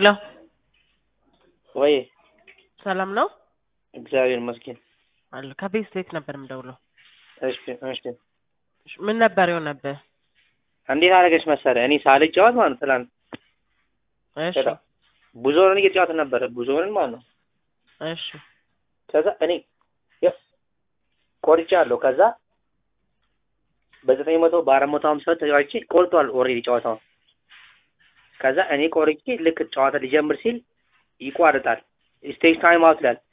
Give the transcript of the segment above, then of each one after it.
ሄሎ ወይ ሰላም ነው እግዚአብሔር ይመስገን። አለ ከቤት ቤት ነበር የምደውለው። እሺ እሺ። እሺ፣ ምን ነበር የሆነብህ? እንዴት አደረገች መሰለህ? እኔ ሳልጫወት ማለት ነው ትናንት እሺ በጣም ብዙውን እየተጫወትን ነበረ ብዙውን ማለት ነው። እሺ ከዛ እኔ ያው ቆርጫለሁ። ከዛ በዘጠኝ መቶ በአራት መቶ ሀምሳ ተጫዋች ቆርጧል ኦልሬዲ ጨዋታውን። ከዛ እኔ ቆርጬ ልክ ጨዋታ ሊጀምር ሲል ይቋርጣል። ስቴጅ ታይም አውት ይላል።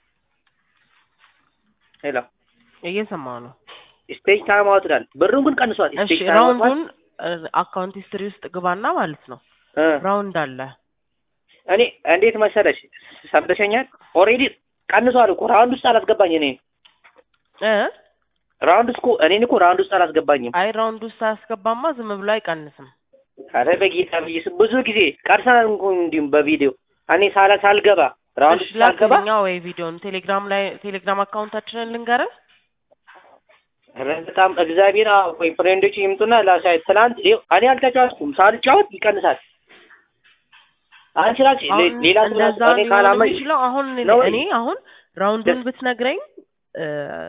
ሄሎ እየሰማሁ ነው። ስቴጅ ታይም አውት ይላል። ብሩን ግን ቀንሷል። እሺ ስቴጅ ታይም አውት ማለት ራውንዱን አካውንት ሂስትሪ ውስጥ ግባና ማለት ነው እ ራውንድ አለ እኔ እንዴት መሰለሽ ሰምተሸኛል። ኦልሬዲ ቀንሷል እኮ ራውንድ ውስጥ አላስገባኝ እኔ እ ራውንድ ውስጥ እኮ እኔን እኮ ራውንድ ውስጥ አላስገባኝም። አይ ራውንድ ውስጥ አያስገባማ ዝም ብሎ አይቀንስም። አረ በጌታ ብዬሽ ብዙ ጊዜ ቀርሰናል እኮ እንዲሁም በቪዲዮ እኔ ሳላ ሳልገባ ራውንድ እሺ ውስጥ ሳልገባ ላክልኛ ወይ ቪዲዮን ቴሌግራም ላይ ቴሌግራም አካውንታችንን ልንገርህ። ኧረ በጣም እግዚአብሔር አዎ፣ ቆይ ፍሬንዶች ይምጡና ላሳይ። ትናንት ይኸው እኔ አልተጫወትኩም። ሳልጫወት ይቀንሳል። አንቺ ራስሽ ሌ- አሁን ሌላ ሰው ራሱ እንደዛ እኔ ሊሆን ካላመንሽ የሚችለው አሁን እኔ ነው እኔ አሁን ራውንዱን ብትነግረኝ እ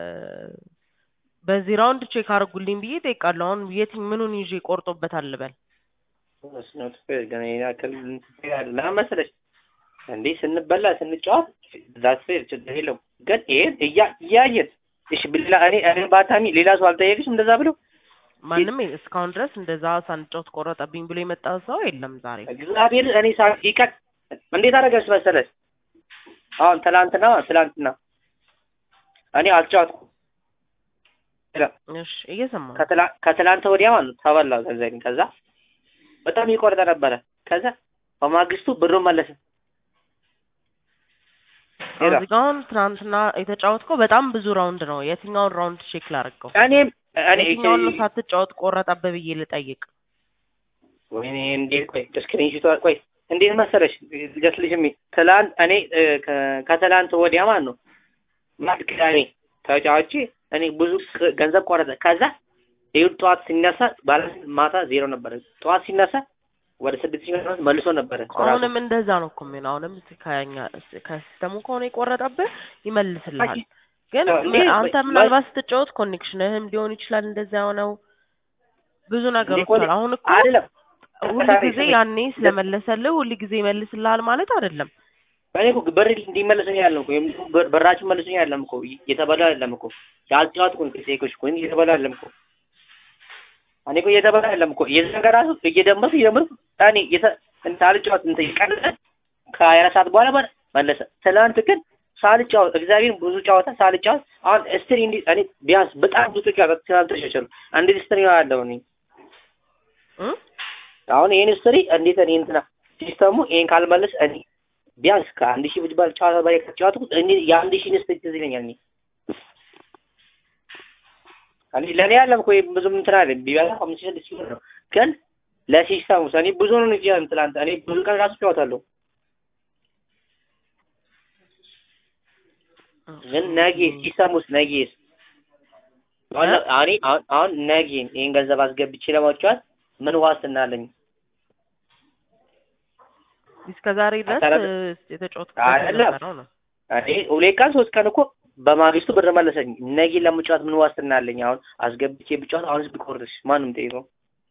በዚህ ራውንድ ቼክ አድርጉልኝ ብዬ እጠይቃለሁ። አሁን የትኝ ምኑን ይዤ ቆርጦበታል ልበል? መስኖት ገና ያክል ለምን መሰለሽ እንዴ ስንበላ ስንጫወት ዛት ፌር ችግር የለውም። ግን ይሄን እያ- እያየን እሺ ብላ እኔ እኔ ባታሚ ሌላ ሰው አልጠየቅሽም እንደዛ ብሎ ማንም እስካሁን ድረስ እንደዛ ሳንጫወት ቆረጠብኝ ብሎ የመጣ ሰው የለም ዛሬ። እግዚአብሔር እኔ ሳ ይቀር እንዴት አደረገች መሰለሽ አሁን ትላንትና ትላንትና እኔ አልጫወትኩም እሺ እየሰማሁ ነው። ከትላ- ከትላንት ወዲያ ማለት ነው ተበላው ገንዘቤን። ከዛ በጣም ይቆርጠ ነበረ። ከዛ በማግስቱ ብሩን መለሰ። ሄዳ እዚህ ጋ አሁን ትናንትና የተጫወትከው በጣም ብዙ ራውንድ ነው። የትኛውን ራውንድ ቼክ ላድርገው? እኔም እኔ የትኛውን ነው ሳትጫወት ቆረጠብህ ብዬ ልጠይቅ? ወይኔ እንዴት ቆይ ስክሪንሾት ቆይ እንዴት መሰለሽ ልጀስልሽ ሚ ትላንት እኔ እ፣ ከ- ከትላንት ወዲያ ማለት ነው ማለት ቅዳሜ ተጫዋች እኔ ብዙ ቅ- ገንዘብ ቆረጠ። ከዛ ይኸው ጠዋት ሲነሳ ባለ ማታ ዜሮ ነበረ። ጠዋት ሲነሳ ወደ ስድስት ሺህ ምናምን መልሶ ነበረ። ራሱ አሁንም እንደዛ ነው እኮ የሚሆነው። አሁንም ከኛ ከሲስተሙ ከሆነ የቆረጠብህ ይመልስልሃል። ግን አዎ፣ ም- እንዴ፣ አንተ ወይ- ምናልባት ስትጫወት ኮኔክሽንህም ሊሆን ይችላል እንደዛ የሆነው ብዙ ነገሮች ኮኔ- አሉ። አሁን እኮ አይደለም ሁል ጊዜ ያኔ ስለመለሰልህ ሁል ጊዜ ይመልስልሃል ማለት አይደለም። እኔ እኮ ብር እንዲመለሰኝ ያለም እኮ ወይም ብር- ብራችሁ መልሱኝ ያለም እኮ እየተበላ አይደለም እኮ ያልጫወትኩ ሴኮች እኮ እየተበላ አይደለም እኮ እኔ እኮ እየተበላ አይደለም እኮ የዘን ጋር ራሱ እየደመርኩ እየደመርኩ እኔ የተ- እንትን ሳልጫወት እንትን ቀነሰ ከሀያ አራት ሰዓት በኋላ በ- መለሰ። ትናንት ግን ሳልጫወት እግዚአብሔር ብዙ ጨዋታ ሳልጫወት አሁን ስትሪ እንዲ እኔ ቢያንስ በጣም ብዙ ጨዋታ ትናንት ተሸሸሉ እንዴት ስትሪ ያለው እኔ እም? አሁን ይሄን ስትሪ እንዴት እኔ እንትና ሲስተሙ ይሄን ካልመለስ እኔ ቢያንስ ከአንድ ሺህ ብጅ ባል ጨዋታ በላይ ከተጫወትኩት እኔ የአንድ ሺህ ስትሪ ትዝ ይለኛል። እኔ እኔ ለእኔ ያለም እኮ ብዙም እንትን አለ ቢበዛ አምስት ሺህ ስድስት ሺህ ብር ነው። ግን ለሲስተሙ እኔ ብዙ ነው እንጂ ትላንት እኔ ብዙ ቀን ራሱ ጨዋታለሁ። ግን ነገ ሲስተሙስ ነገስ አሁን እኔ አሁን አሁን ነገ ይሄን ገንዘብ አስገብቼ ለማጫወት ምን ዋስትና አለኝ? እስከ ዛሬ ድረስ አታላለ- እ፣ የተጫወትኩበት አይደለም። ነበረው ነው። እኔ ሁለት ቀን ሶስት ቀን እኮ በማግስቱ ብር መለሰኝ። ነገ ለመጫወት ምን ዋስትና አለኝ? አሁን አስገብቼ ብጫወት አሁንስ ቢቆርጥሽ ማንም ጠይቀው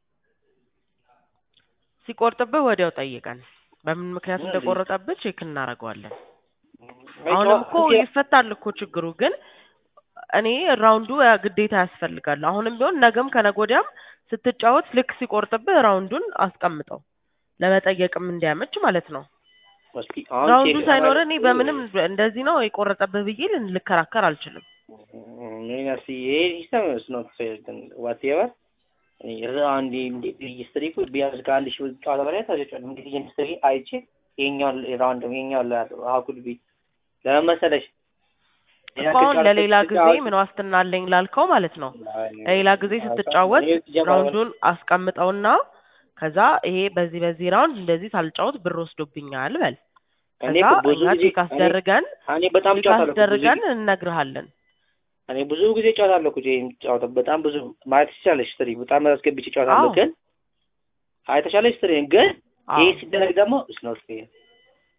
ሲቆርጥብህ ወዲያው ጠይቀን በምን ምክንያት እንደቆረጠብህ ቼክ እናደርገዋለን። አሁንም እኮ ይፈታል እኮ ችግሩ። ግን እኔ ራውንዱ ያ ግዴታ ያስፈልጋል። አሁንም ቢሆን ነገም ከነገ ወዲያም ስትጫወት ልክ ሲቆርጥብህ ራውንዱን አስቀምጠው ለመጠየቅም እንዲያመች ማለት ነው። እስኪ አሁን ራውንዱ ቼክ ሳይኖር አደረግ- እኔ በምንም እንደዚህ ነው የቆረጠብህ ብዬ ልን- ልከራከር አልችልም። ምን ያሲ ይሄ ሲስተም is not fair ግን whatever እኔ አንድ እንዴት ሬጅስትሪ እኮ ቢያንስ ከአንድ ሺህ ብር ጨዋታ በላይ ተሸጫለሁ። እንግዲህ ሬጅስትሪ አይቼ ይኸኛውን ራውንድ ይኸኛውን ላያለው ሀኩል ቢ ለምን መሰለሽ እኮ አሁን ለሌላ ጊዜ ምን ዋስትና አለኝ ላልከው ማለት ነው ለሌላ ጊዜ ስትጫወት ራውንዱን አስቀምጠውና ከዛ ይሄ በዚህ በዚህ ራውንድ እንደዚህ ሳልጫወት ብር ወስዶብኛል በል። እኔ ከዛ እኮ ብዙ እኛ ጊዜ ቼክ አስደርገን እኔ በጣም ቼክ ጨዋታለሁ እኮ ብዙ አስደርገን ጊዜ እንነግርሃለን። እኔ ብዙ ጊዜ ጨዋታለሁ እኮ ጄም ጨዋታ በጣም ብዙ ማለት ትችላለሽ። ስትሪ በጣም አስገብቼ ጨዋታለሁ አዎ። ግን አይተሻለሽ ስትሪ ግን አዎ ይሄ ሲደረግ ደግሞ is not fair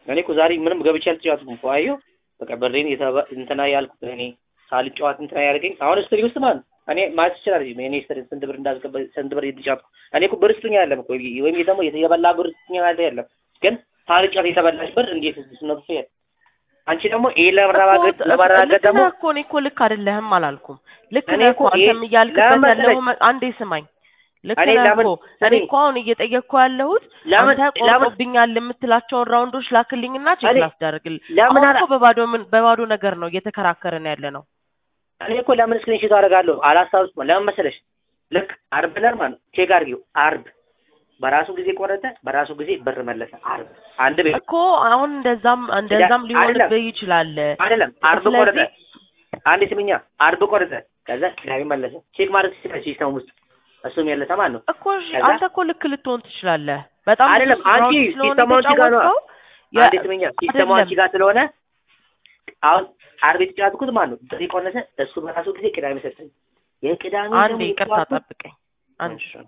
እኔ እኮ ዛሬ ምንም ገብቼ አልተጫወትኩም እኮ አየሁ። በቃ በሬን የተባ- እንትና ያልኩት እኔ ሳልጫወት እንትና ያደርገኝ አሁን ስትሪ ውስጥ ማለት ነው። እኔ ማለት ይችላል እኔ ስትሪ ስንት ብር እንዳስገባ ስንት ብር የተጫወትኩ እኔ እኮ ብር ስጡኝ አይደለም እኮ ወይም ደግሞ የበላ ብር ስጡኝ ማለት አይደለም። ግን ሳልጫወት የተበላሽ ብር እንዴት ነው ፍያል? አንቺ ደግሞ ይሄ ለማረጋገጥ እኮ ለማረጋገጥ ልክ ደግሞ ነህ እኮ እኔ እኮ ልክ አይደለህም አላልኩም። ልክ እኔ ነህ እኮ እኮ ይሄ አንተም እያልክበት ለምን ያለው መሰለሽ? መ- አንዴ ስማኝ። ልክ እኔ ነህ ለምን እኮ እኔ ስሚኝ፣ እኮ አሁን እየጠየቅኩ ያለሁት ለምን አንተ ለምን ቆርጦብኛል የምትላቸውን ራውንዶች ላክልኝና ቼክ እኔ ላስደርግልህ። ለምን አሁን አላ እኮ በባዶ ምን በባዶ ነገር ነው እየተከራከርን ያለ ነው። እኔ እኮ ለምን ስክሪንሾት አደርጋለሁ አላስታውስም። ለምን መሰለሽ? ልክ አርብ ነር ማለት ነው ቼክ አድርጊው። አርብ በራሱ ጊዜ ቆረጠ፣ በራሱ ጊዜ ብር መለሰ። አርብ አንድ ቤት እኮ አሁን እንደዛም እንደዛም አይደለም ሊሆንብህ ይችላል። አይደለም አርብ ቆረጠ። ስለዚህ አንድ ስምኛ አርብ ቆረጠ፣ ከዛ ቅዳሜ መለሰ። ቼክ ማድረግ ትችላለሽ ሲስተም ውስጥ እሱም ያለሰ ማለት ነው። እኮ እሺ፣ ከዛ አንተ እኮ ልክ ልትሆን ትችላለህ። በጣም ብዙ አይደለም አንቺ ራውንድ ስለሆነ ሲስተሙ አንቺ ጋር ነው። የተጫወትከው የ- አንድ ስምኛ ሲስተሙ አንቺ አይደለም ጋር ስለሆነ አሁን አርብ የተጫወትኩት ማለት ነው ብር ቆነሰ። እሱ በራሱ ጊዜ ቅዳሜ ሰጠኝ። የቅዳሜ አንዴ ደግሞ ይቅርታ የተጫወትኩት ጠብቀኝ። አንድ እሺ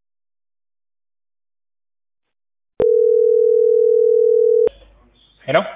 ሄሎ